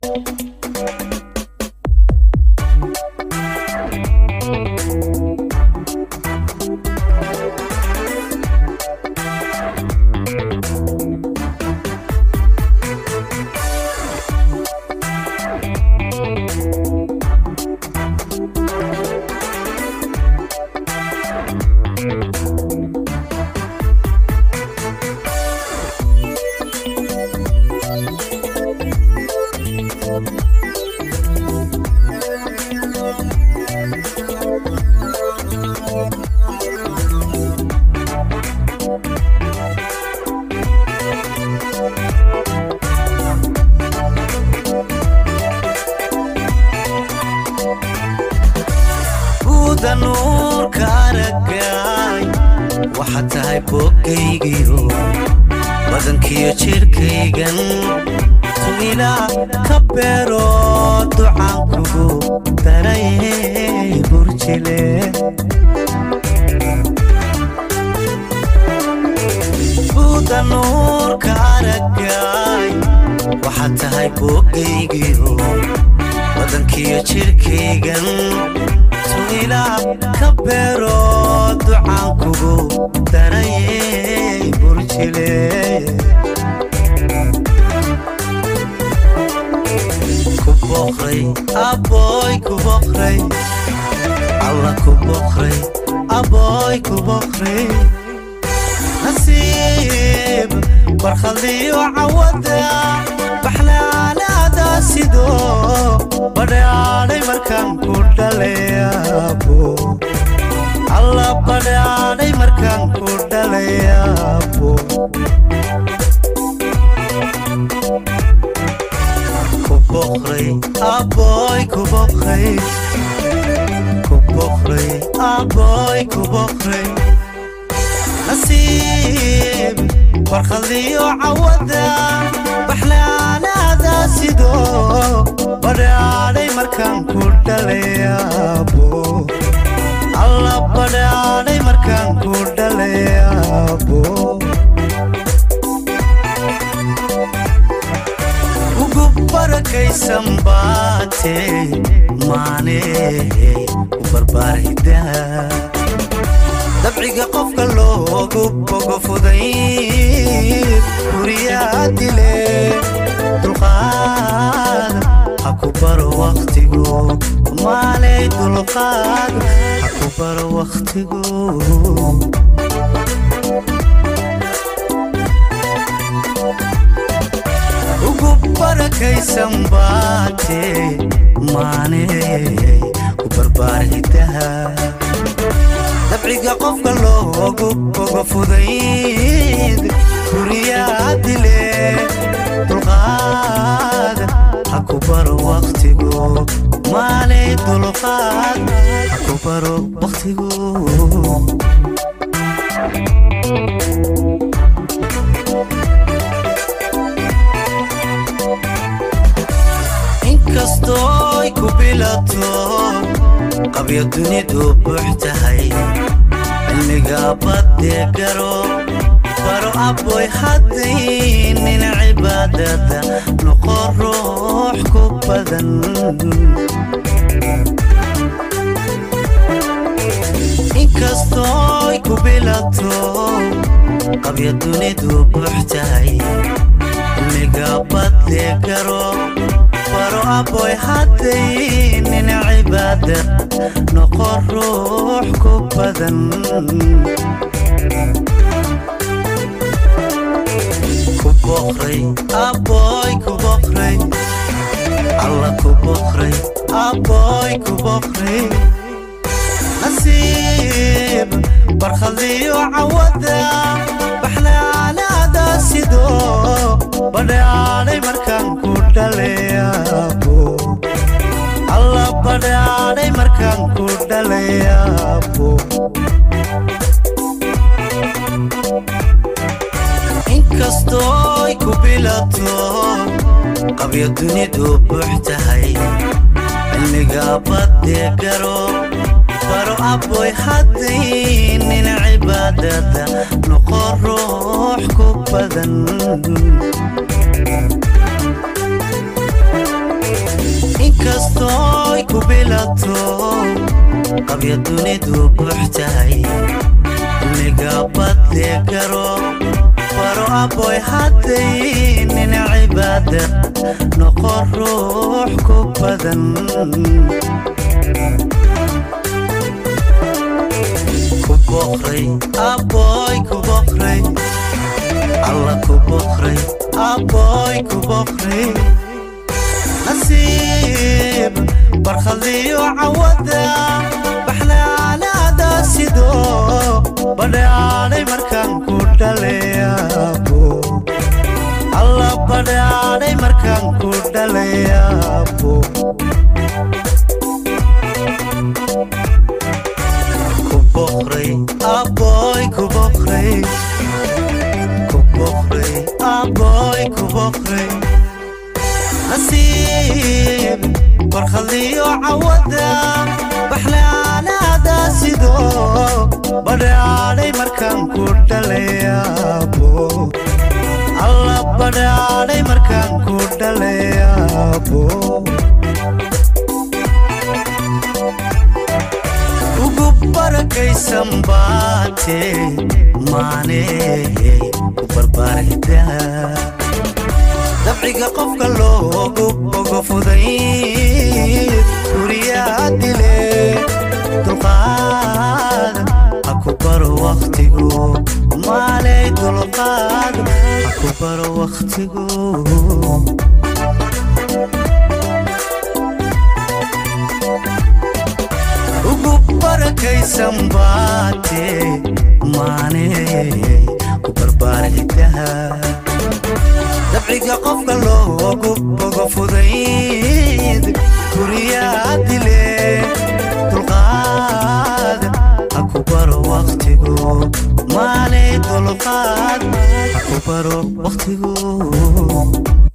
buuda nuurka aragay waxaad tahay boogaygiyo badankiyo jidhkaygan tuilaa ka beero ducaankugu darayay burjile buuda nuurka aragay waxaad tahay boogaygiyo badankiyo jidhkaygan tuilaa ka beero ducaankugu darayay burjile ku boqray aboy ku boqray alla ku boqray aboy ku boqray nasiib barkhadiyo cawada baxlaalaada sido badhaadhay markaan ku dhalayaabo alla badhaadhay markaan ku dhalayaabo ku boqray aboy ku boqray ku boqray aboy ku boqray nasiib barkhadiyo cawada baxlaanaada sido badhaadhay markaan ku dhalayaabo alla badhaadhay markaan ku dhalayaabo ugu barakaysan baate maane u barbaarida dabciga qofka loogu bogo fuday guriyaa dile dulqaad ha ku baro wakhtigu maalay dulqaad ha ku baro wakhtigu ugu barakaysan baate maane ku barbaarhidaha dabciga qofka loogu bogo fudayd guriyaa dile dulqaad ha ku baro wakhtigu maalay dulqaad ha ku baro wakhtigu inkastooy ku bilato qabyo dunidu buux tahay cilmiga badee garo baro aboy haddaynin cibaadada noqo ruux ku badan inkastooy ku bilato qabyo dunidu buux tahay cilmiga badee garo baro aboy haddaynin cibaada noqo ruux ku badan ku boqray aboy ku boqray alla ku boqray aboy ku boqray nasiib barkhadiyo cawada baxlaalaada sido badhaadhay markaan ku dhalayaabo alla badhaadhay markaan ku dhalayaabo inkastooy ku bilato qabyo dunidu buux tahay cilmiga badee garo baro aboy haddaynin cibaadada noqo ruux ku badan inkastooy ku bilato qabya dunidu buux tahay ligabadle garo faro aboy hadday nin cibaada noqon ruux ku badan ku boqray aboy ku boqray alla ku boqray aboy ku boqray nasiib barkhadiyo cawada baxnaanaada sidoo badhaadhay markaan ku dhalayaabo alla badhaadhay markaan ku dhalayaabo ku boqray aboy ku boqray ku boqray aboy ku boqray nasiib barkhadiyo cawada baxnaanaada sidoo badhaadhay markaan ku dhalayaabo alla badhaadhay markaan ku dhalayaabo ugu barakaysan baate maaney ku barbaarida dabciga qofka loogu ogo fudayd guriyaa dile dulqaad ha ku baro wakhtigu maalay dulqaad ha ku baro wakhtigu ugu barakaysan baate maaney ku barbaarcidaha dabciga qofka loogu bogo fudayd guriyaa dile dulqaad ha ku baro wakhtigu maalay dulqaad ha ku baro wakhtigu